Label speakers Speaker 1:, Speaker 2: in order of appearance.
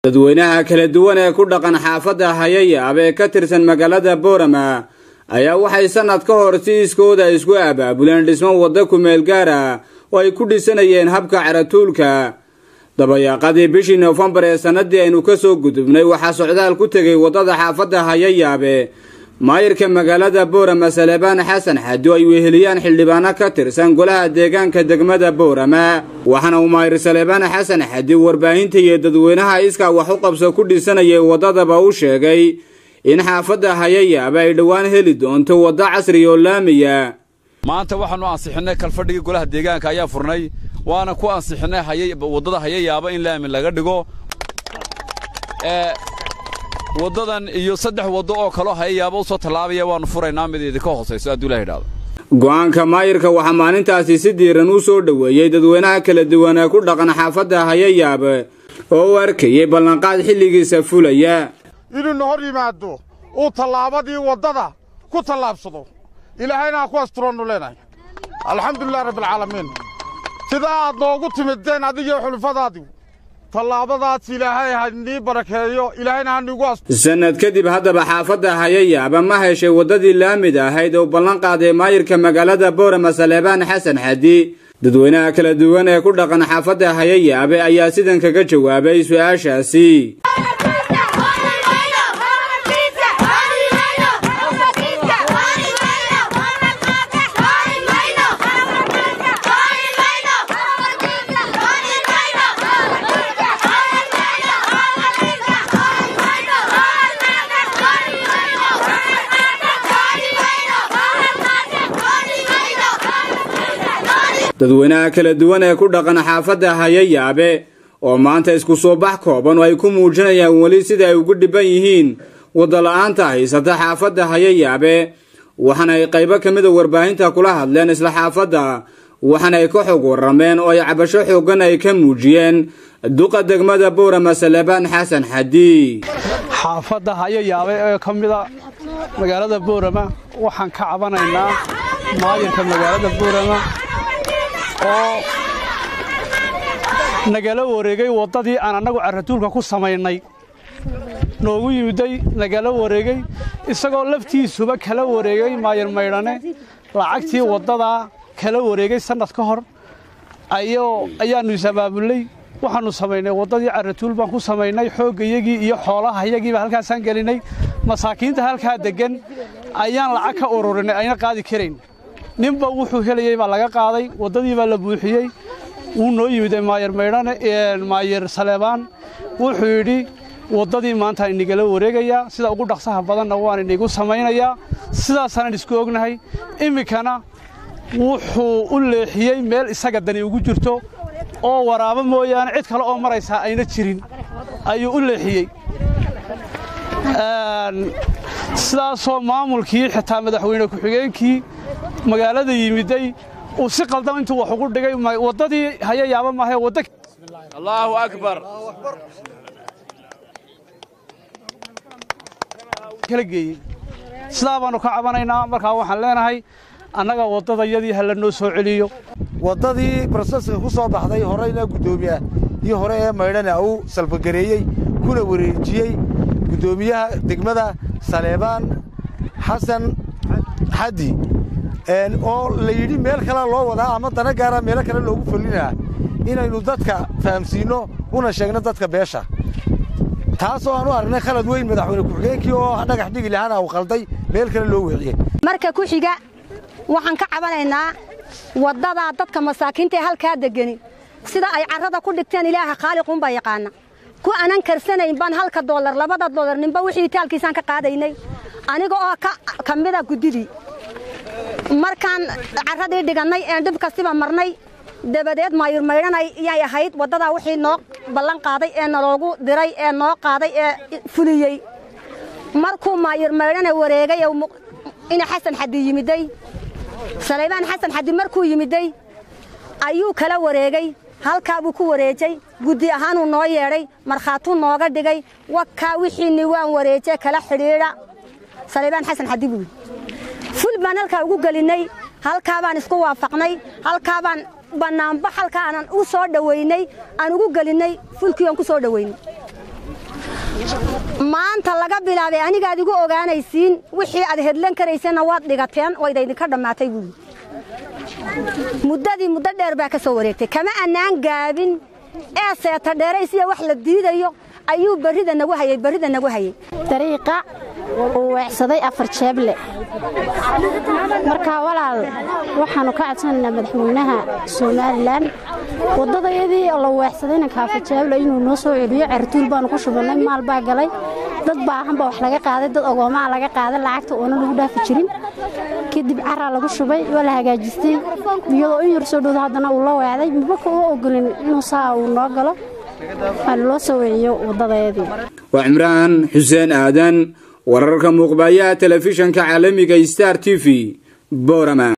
Speaker 1: dadweynaha kala duwan ee ku dhaqan xaafadda hayayaab ee ka tirsan magaalada boorama ayaa waxay sannad ka hor si iskooda isku abaabuleen dhismo wadda kumeel gaara oo ay ku dhisanayeen habka caratuulka dabayaaqadii bishii noofembar ee sannadii aynu ka soo gudubnay waxaa socdaal ku tegay waddada xaafadda hayayaabe maayirka magaalada boorama salebaan xasan xadi oo ay weheliyaan xildhibaano ka tirsan golaha deegaanka degmada boorama waxaana uu maayir salebaan xasan xadi warbaahinta iyo dadweynaha iskaa wax u qabso ku dhisanayay waddadaba u sheegay in xaafadda hayayaaba ay dhowaan heli doonto waddo casri oo laamiya
Speaker 2: maanta waxaannu ansixinay kalfadhigii golaha deegaanka ayaa furnay waana ku ansixinay waddada hayayaaba in laami laga dhigo waddadan iyo saddex waddo oo kaloo hayayaaba u soo tallaabaya waannu furaynaa mid idinka hoosayso hadduu ilaha idhaado
Speaker 1: go'aanka maayirka waxaa maalintaasi si diiran u soo dhoweeyey dadweynaha kala duwan ee ku dhaqan xaafadda hayayaab oo u arkayay ballanqaad xilligiisa fulaya
Speaker 3: inuuna hor yimaado uu tallaabadii waddada ku tallaabsado ilaahayna ha ku asturoonnu leenahay alxamdulilah rabbialcaalamiin sidaa aad noogu timideen adigiyo xulufadaadii tallaabadaas ilaahay ha nii barakeeyo ilaahayna ha niigu asto
Speaker 1: sannad kadib haddaba xaafadda hayayaaba ma heshay waddadii laamid ahayd oo ballan qaaday maayirka magaalada boorama saleebaan xasan xadi dadweynaha kala duwan ee ku dhaqan xaafadda hayayaabe ayaa sidan kaga jawaabay su'aashaasi dadweynaha kala duwan ee ku dhaqan xaafadda hayayaabe oo maanta isku soo bax kooban oo ay ku muujinayaan weli sida ay ugu dhibban yihiin waddola'aanta haysata xaafadda hayayaabe waxaana ay qaybo ka mida warbaahinta kula hadleen isla xaafadda waxaana ay ka xog warrameen oo ay cabasho xooggan ay ka muujiyeen duqa degmada boorama salebaan xasan xadi
Speaker 4: xaafadda hayayaabe ee ka mida magaalada boorama waxaan ka cabanaynaa maayirka magaalada boorama oo nagala wareegay waddadii aan annagu carratuulka ku samaynay noogu yimiday nagala wareegay isagoo laftiisuba kala wareegay maayir maydhane lacagtii waddadaa kala wareegay sannad ka hor ayaannu is-abaabullay waxaannu samaynay waddadii carratuul baan ku samaynay xooggayagii iyo xoolahayagiiba halkaasaan gelinay masaakiinta halkaa deggan ayaan lacag ka ururinay ayna qaadi karayn ninba wuxuu helayey baa laga qaaday waddadii baa la buuxiyey wuu noo yimiday maayir maydhane maayir saleebaan wuxuu yidhi waddadii maanta inigala wareegayaa sida ugu dhaqsaha badanna waan inigu samaynayaa sidaasaanan isku ognahay iminkana wuxuu u leexiyey meel isaga dani ugu jirto oo waraabo mooyaane cid kale oo maraysaa ayna jirin ayuu u leexiyey sidaasoo maamulkii xitaa madaxweyne ku-xigeenkii magaalada yimiday uu si qaldan intuu wax ugu dhigay waddadii hayayaaba maahae wadda
Speaker 2: allaahu akbar
Speaker 4: kala geeyey sidaa baannu ka cabanaynaa markaa waxaan leenahay annaga waddadayadii ha la noo soo celiyo
Speaker 5: waddadii broseska ku soo baxday horeyna guddoomiya iyo hore ee maydhana uu salfagareeyey kuna wareejiyey guddoomiyaha degmada saleebaan xasan xaddi oo la yidhi meel kalea loo wadaa ama dana gaara meelo kale loogu fullinaa inaynu dadka fahamsiinno una sheegno dadka beesha taasoo aan u aragnay khalad weyn madaxweyne ku-xigeenkii oo dhagax dhigi lahaana uu qalday meel kale loo weeciyey
Speaker 6: marka ku xiga waxaan ka cabanaynaa waddadaa dadka masaakiinta ee halkaa degani sida ay carrada ku dhigteen ilaaha khaaliquunbaa yaqaana ku anan karsanayn baan halka doolar labada doolar ninba wixii taalkiisaan ka qaadaynay aniga oo ka mida guddidii markaan carradii dhigannay een dhib kastiba marnay dabadeed maayur maydhanay yay ahayd waddadaa wixii noo ballan qaaday ee naloogu diray ee noo qaaday ee fuliyey markuu maayur maydhana wareegay ina xasan xadi yimiday saleybaan xasan xadi markuu yimiday ayuu kala wareegay halkaa buu ku wareejay guddi ahaanuu noo yeedhay markhaatuu nooga dhigay wakaa wixiinni waan wareejee kala xidhiidha saleybaan xasan xadi buu ful baan halkaa ugu gelinnay halkaa baan isku waafaqnay halkaa baan bannaanba halkaa aanan u soo dhowaynay aan ugu gelinnay fulkii aan ku soo dhowaynay maanta laga bilaabay anigaad igu ogaanaysiin wixii aad hedlan karayseenna waad dhigateen wayda idinka dhammaatay buuli muddadii muddo dheer baa ka soo wareegtay kama annaan gaabin ee seeta dheeraysiya wax la diidayo ayuu barrida nagu hayay barrida nagu hayay
Speaker 7: dariiqa uu weecsaday afar jeeble markaa walaal waxaannu ka codsanaynaa madaxweynaha somalilan waddadayadii la weecsadayna kaafa jeeble inuu noo soo celiyo certuul baannu ku shubannay maal baa galay dad baahan baa wax laga qaaday dad ogoomaa laga qaaday lacagta oona lagu dhaafi jirin kadib caraa lagu shubay waa la hagaajistay iyadoo in yar soo dhowda haddana uu la weecday mabaka uma ogolin inuu saa uu noo galo waana loo soo weciyo waddadayadii
Speaker 1: waa cimraan xuseen aadan wararka muuqbayaha telefishanka caalamiga star t v borama